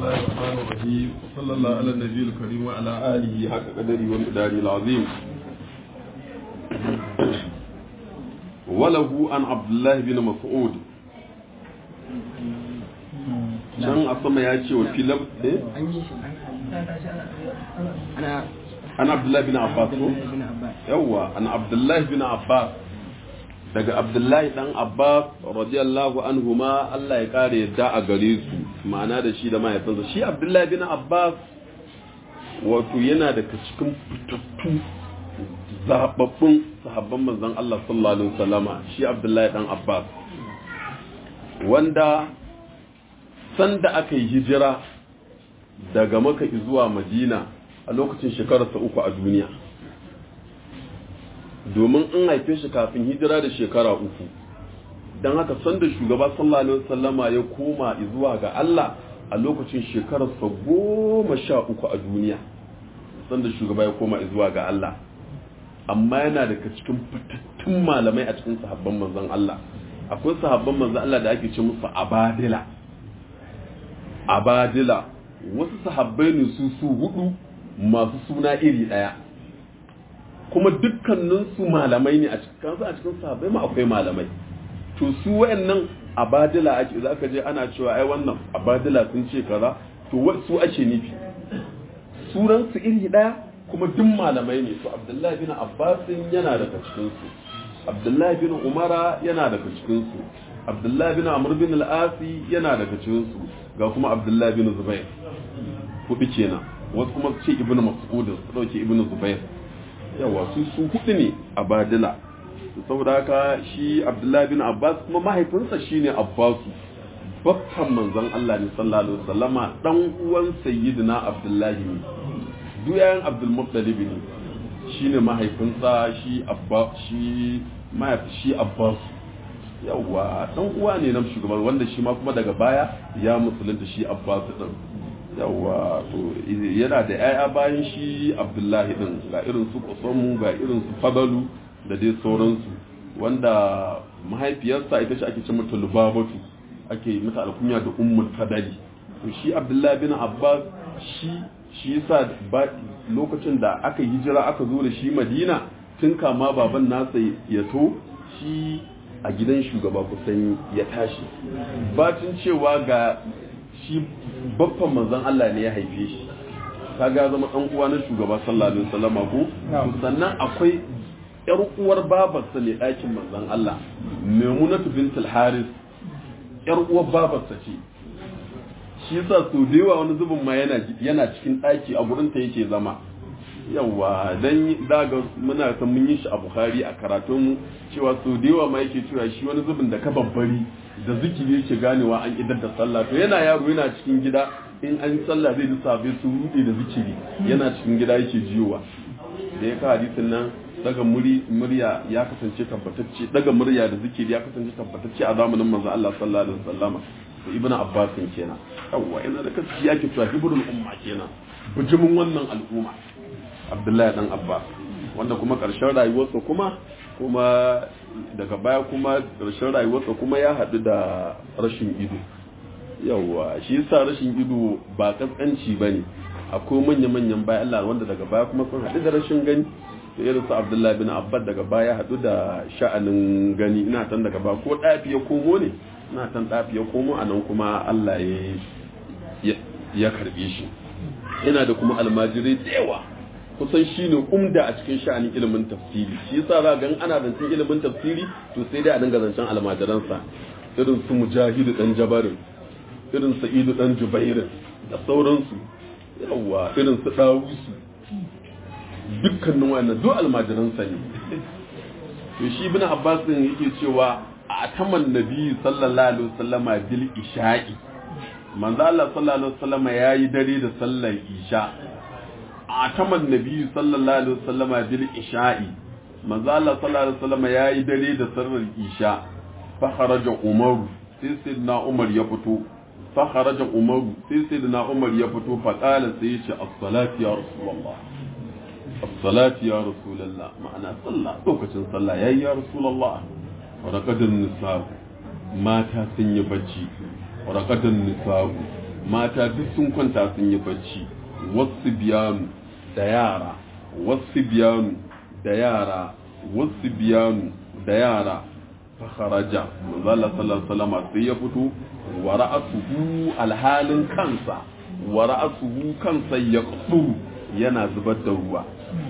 الله الرحمن الرحيم وصلى الله على النبي الكريم وعلى آله حق قدره ومقداره العظيم وله عن عبد الله بن مسعود can a sama ya ce wa filab eh an abdullahi bin abbas ko yawwa an abdullahi bin abbas daga abdullahi dan abbas radiyallahu anhuma Allah ya kare yadda a gare su ma'ana da shi da mahaifinsa shi abdullahi bin abbas wato yana daga cikin fitattu zababbun sahabban manzon Allah sallallahu alaihi wasallama shi abdullahi dan abbas wanda sanda aka yi hijira daga maka zuwa madina a lokacin shekararsa uku a duniya domin an haife shi kafin hijira da shekara uku don haka sanda shugaba sallallahu alaihi wasallama ya koma zuwa ga Allah a lokacin shekararsa goma sha uku a duniya sanda shugaba ya koma zuwa ga Allah amma yana daga cikin fitattun malamai a cikin sahabban manzon Allah akwai sahabban manzon Allah da ake ce musu abadila abadila wasu sahabbai ne su su hudu masu suna iri daya kuma dukkaninsu malamai ne a cikin a cikin sahabbai ma akwai malamai to su wayannan abadila ake za ka je ana cewa ai wannan abadila sun ce kaza to su ake nufi suran su iri daya kuma duk malamai ne to abdullahi bin abbas yana daga cikin su abdullahi bin umara yana daga cikin su abdullahi bin amr bin al-asi yana daga cikin su ga kuma abdullahi bin zubair hudu kenan wasu kuma ce ibnu mas'ud su dauke ibnu zubair yawa su su hudu ne a badila saboda haka shi abdullahi bin abbas kuma mahaifinsa shine abbasu bakkan manzon Allah ne sallallahu alaihi wasallama dan uwan sayyidina abdullahi ne duyayen abdul muttalib ne shine mahaifinsa shi abba shi mahaifi shi abbasu yawa dan uwa ne na shugaban wanda shi ma kuma daga baya ya musulunta shi abbasu din yawa to yana da yaya bayan shi abdullahi din ga irin su kusamu ga irin su fadalu da dai sauransu wanda mahaifiyarsa ita ce ake ce mata lubabatu ake mata alkunya da ummul fadali to shi abdullahi bin abbas shi shi yasa lokacin da aka hijira aka zo da shi madina tun kama baban nasa ya to shi a gidan shugaba kusan ya tashi bacin cewa ga shi babban manzon Allah ne ya haife shi kaga zama dan uwa na shugaba sallallahu alaihi wasallam ko sannan akwai yar uwar babarsa ne ɗakin manzon Allah Maimunatu bintul Haris yar uwar babarsa ce shi yasa so da yawa wani zubin ma yana yana cikin ɗaki a gurin ta yake zama yawa dan daga muna san mun yi shi a Bukhari a karatun mu cewa so da yawa ma yake cewa shi wani zubin da ka babbari da zikiri yake ganewa an idar da sallah to yana yaro yana cikin gida in an sallah zai ji sabai su rude da zikiri yana cikin gida yake jiyowa da ya ka hadisin nan daga murya ya kasance tabbatacce daga murya da zikiri ya kasance tabbatacce a zamanin manzo Allah sallallahu alaihi wasallam to ibnu abbas kenan yawa ina da kaski yake cewa hibrul umma kenan bijimin wannan al'umma abdullahi dan abbas wanda kuma karshen rayuwarsa kuma kuma daga baya kuma karshen rayuwarsa kuma ya haɗu da rashin ido yawa shi yasa rashin ido ba kaskanci bane akwai manya-manyan bayan Allah wanda daga baya kuma sun haɗu da rashin gani da irin su Abdullahi bin Abbas daga baya haɗu da sha'anin gani ina tan daga ba ko ɗafi ya komo ne ina tan ɗafi ya komo a nan kuma Allah ya ya karɓe shi ina da kuma almajirai da yawa kusan shi ne umda a cikin sha'anin ilimin tafsiri shi yasa za ga ana zancen ilimin tafsiri to sai dai a dinga zancen almajiransa irin su mujahidu dan jabarin irin sa'idu dan jubairin da sauransu yawwa irin su ɗawusu dukkanin wannan duk almajiransa ne to shi ibn abbas din yake cewa a taman nabi sallallahu alaihi wasallama bil isha'i manzo Allah sallallahu alaihi wasallama yayi dare da sallar isha a taman nabi sallallahu alaihi wasallama bil isha'i manzo Allah sallallahu alaihi wasallama yayi dare da sallar isha fa kharaja umaru sai sayyidina umar ya fito فخرج عمر sai sayyidina Umar ya fito fa qala sai yace as-salatu ya rasulullah as-salatu ya rasulullah ma'ana sallah lokacin sallah yayi ya rasulullah wa raqadan nisa mata sun yi bacci wa raqadan nisa mata duk sun kwanta sun yi bacci wasu biyanu da yara wasu biyanu da yara wasu biyanu da yara fakharaja manzo Allah sallallahu alaihi wasallam sai ya fito wa ra'asuhu alhalin kansa wa ra'asuhu kansa yaqduru yana zubar da ruwa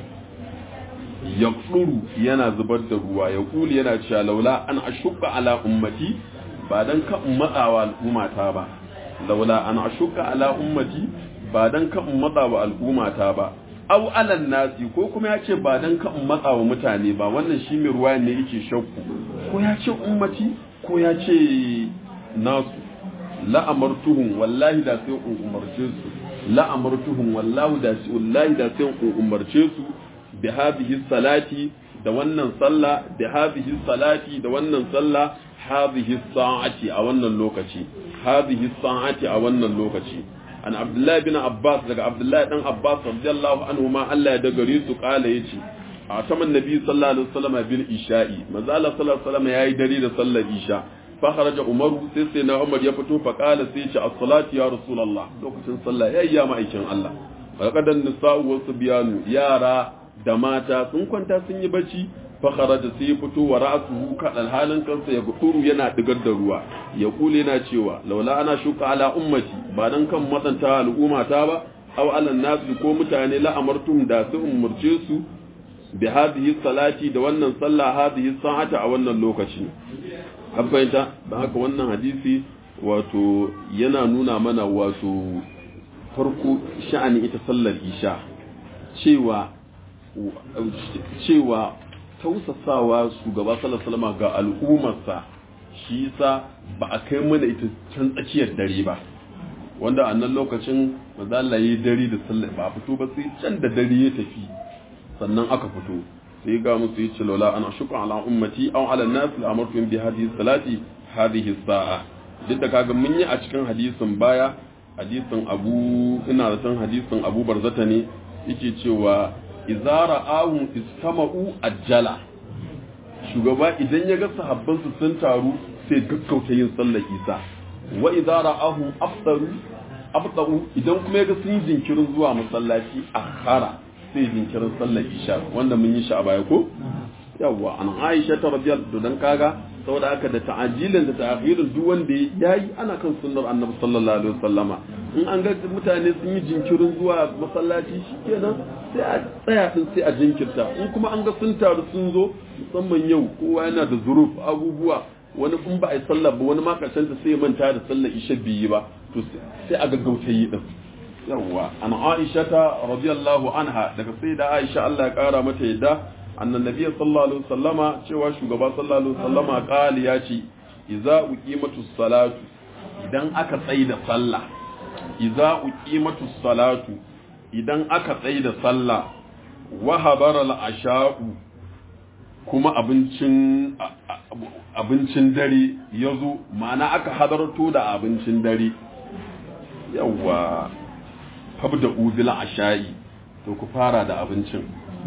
yaqduru yana zubar da ruwa ya kuli yana cewa laula an ashqa ala ummati ba dan ka matsawa al'ummata ba laula an ashqa ala ummati ba dan ka matsawa al'ummata ba aw alan nasi ko kuma ya ce ba dan ka matsawa mutane ba wannan shi mai ruwa ne yake shakku ko ya ce ummati ko ya ce nasu la'amartuhum wallahi da sai in umarce su la'amartuhum wallahi da sai wallahi da sai in umarce su bi hadhihi salati da wannan sallah bi hadhihi salati da wannan sallah hadhihi sa'ati a wannan lokaci hadhihi sa'ati a wannan lokaci an abdullahi bin abbas daga abdullahi dan abbas radiyallahu anhu ma Allah ya dagare su kala yace a saman nabi sallallahu alaihi wasallam bil isha'i manzo Allah sallallahu alaihi wasallam yayi dare da sallar isha fa kharaja umaru sai sai na umar ya fito fa kala sai ce as-salatu ya rasulullah lokacin sallah yayi ya ma'aikin Allah faqadan nisa'u wa subyanu yara da mata sun kwanta sun yi bacci fa kharaja sai ya fito wa ra'suhu kadal halin kansa ya guduru yana digar da ruwa ya kule yana cewa laula ana shuka ala ummati ba dan kan matsanta al'umma ta ba aw ala nasu ko mutane la amartum da su umurce su bi hadhihi salati da wannan sallah hadhihi sa'ata a wannan lokaci an fahimta don haka wannan hadisi wato yana nuna mana wato farko sha'ani ita sallar isha cewa cewa tausasawa shugaba sallallahu ga al'ummarsa shi yasa ba a kai mana ita can tsakiyar dare ba wanda a nan lokacin maza Allah ya dare da sallar ba a fito ba sai can da dare ya tafi sannan aka fito sai ga musu yi lola ana shukran ala ummati aw ala nas la amartu bi hadhihi salati hadhihi sa'a duk da kaga mun yi a cikin hadisin baya hadisin Abu ina da san hadisin Abu Barzata ne yake cewa idza ra'ahum istama'u ajjala shugaba idan ya ga sahabban su sun taru sai gaggauta yin sallar isa wa idza ra'ahum aftaru aftaru idan kuma ya ga sun yi jinkirin zuwa masallaci akhara sai jinkirin sallar isha wanda mun yi shi a baya ko yawwa an aisha ta radiyallahu dan kaga saboda haka da ta'ajilin da ta'khirin duk wanda yayi ana kan sunnar annabi sallallahu alaihi wasallama in an ga mutane sun yi jinkirin zuwa masallaci shikenan sai a tsaya din sai a jinkirta in kuma an ga sun taru sun zo musamman yau kowa yana da zuruf abubuwa wani in ba a yi sallah ba wani ma karshen sai ya manta da sallar isha biyi ba to sai a gaggauta yi din yawwa an aisha ta radiyallahu anha daga sai da aisha Allah ya kara mata yadda annan nabi sallallahu alaihi wasallama cewa shugaba sallallahu alaihi wasallama qali ya ce idza uqimatu salatu idan aka tsayi da sallah idza uqimatu salatu idan aka tsayi da sallah wa habara al-asha'u kuma abincin abincin dare yazo ma'ana aka hadarto da abincin dare yawwa fabda ubil asha'i to ku fara da abincin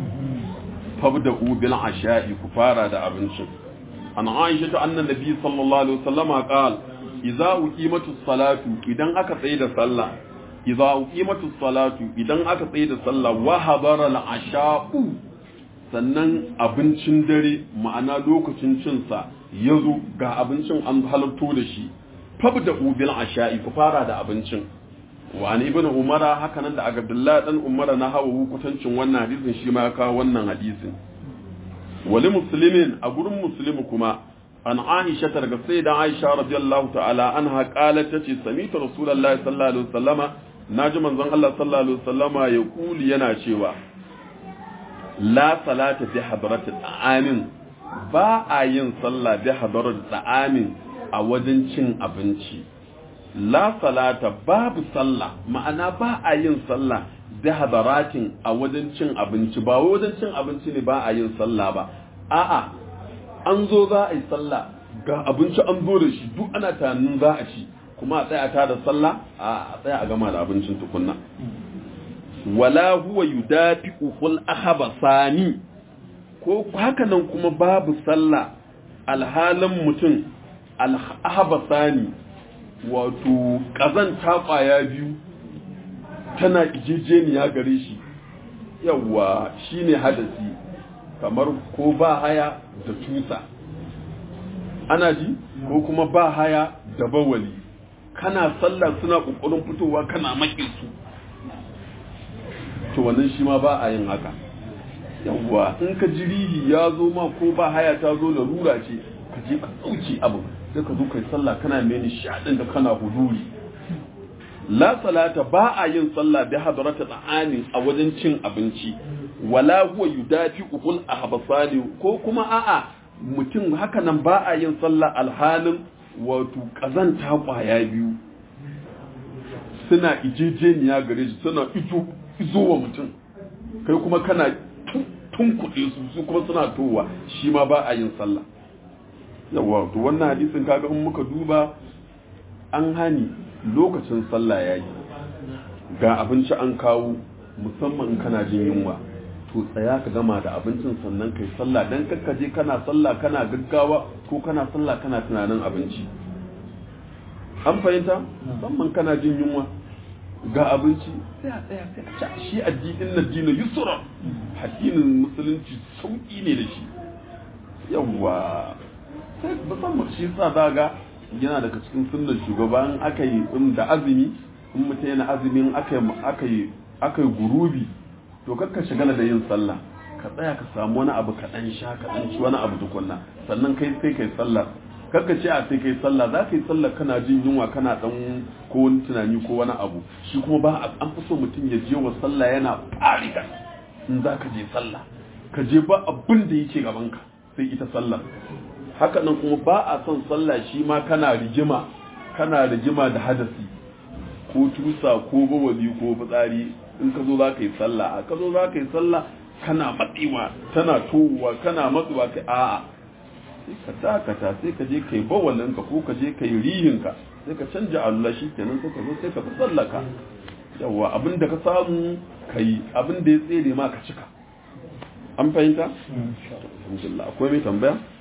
fabda ubil asha'i ku fara da abincin an aisha ta annan nabi sallallahu alaihi wasallama qal idza uqimatu salatu idan aka tsaye da sallah idza uqimatu salatu idan aka tsaye da sallah wa hadara al asha'u sannan abincin dare ma'ana lokacin cin sa yazo ga abincin an halarto da shi fabda ubil asha'i ku fara da abincin wani ibn umara haka nan da abdullah dan umara na hawa hukutancin wannan hadisin shi ma ya kawo wannan hadisin wali muslimin a gurin muslimu kuma an aisha ta daga sai da aisha radiyallahu ta'ala anha qalat tace sami'tu rasulullahi sallallahu alaihi wasallama naji manzon Allah sallallahu alaihi wasallama ya kuli yana cewa la salata bi hadratil amin ba a yin sallah bi hadratil amin a wajen cin abinci la salata babu sallah ma'ana ba a yin sallah da hadaratin a wajen cin abinci ba wajen cin abinci ne ba a yin sallah ba a'a an zo za a yi sallah ga abinci an zo da shi duk ana tunanin za a ci kuma a tsaya ta da sallah a tsaya a gama da abincin tukunna wala huwa yudafi'ul ahabasani ko haka nan kuma babu sallah alhalin mutum al-ahabasani wato ƙazanta ƙwaya biyu tana ijejeniya gare shi yawwa shine hadasi kamar ko ba haya da tusa ana ji ko kuma ba haya da bawali kana sallah suna ƙoƙarin fitowa kana maƙin su to wannan shi ma ba a yin haka yawwa in ka ji rihi ya zo ma ko ba haya ta zo da rura ce ka je ka ɗauke abu sai ka zo kai sallah kana mai nishaɗin da kana huduri la salata ba a yin sallah bi hadarata ta'ani a wajen cin abinci wala huwa yudafi ubul ahbasali ko kuma a'a mutum haka nan ba a yin sallah alhalin wato kazanta kwaya biyu suna ijejeniya gare shi suna izo izo wa mutum kai kuma kana tun kuɗe su su kuma suna towa shi ma ba a yin sallah yawa to wannan hadisin kaga in muka duba an hani lokacin sallah ya yi ga abinci an kawo musamman in kana jin yunwa to tsaya ka gama da abincin sannan kai sallah dan kakka je kana sallah kana gaggawa ko kana sallah kana tunanin abinci an fahimta musamman kana jin yunwa ga abinci sai a tsaya sai a ci shi addinin na dina yusra addinin musulunci sauki ne da shi yawwa sai musamman shi sa daga yana daga cikin sunnar shugaban aka yi da azumi in mutum yana azumin aka yi aka yi gurubi to kakka shagala da yin sallah ka tsaya ka samu wani abu ka dan sha ka dan ci wani abu tukunna sannan kai sai kai sallah kakka ce a sai kai sallah za ka yi sallah kana jin yunwa kana dan ko wani tunani ko wani abu shi kuma ba an fi so mutum ya je wa sallah yana farika in za ka je sallah ka je ba abin da yake gaban ka sai ita sallah haka nan kuma ba a son sallah shi ma kana rigima kana rigima da hadasi ko tusa ko bawali ko fitsari in ka zo za ka yi sallah a ka zo za ka yi sallah kana matsewa tana towa kana matsuwa kai a'a sai ka dakata sai ka je ka yi bawalinka ko ka je ka yi rihinka sai ka canja Allah shi kenan sai ka zo sai ka fi sallaka yawa abin da ka samu ka yi abin da ya tsere ma ka cika an fahimta? alhamdulillah akwai mai tambaya?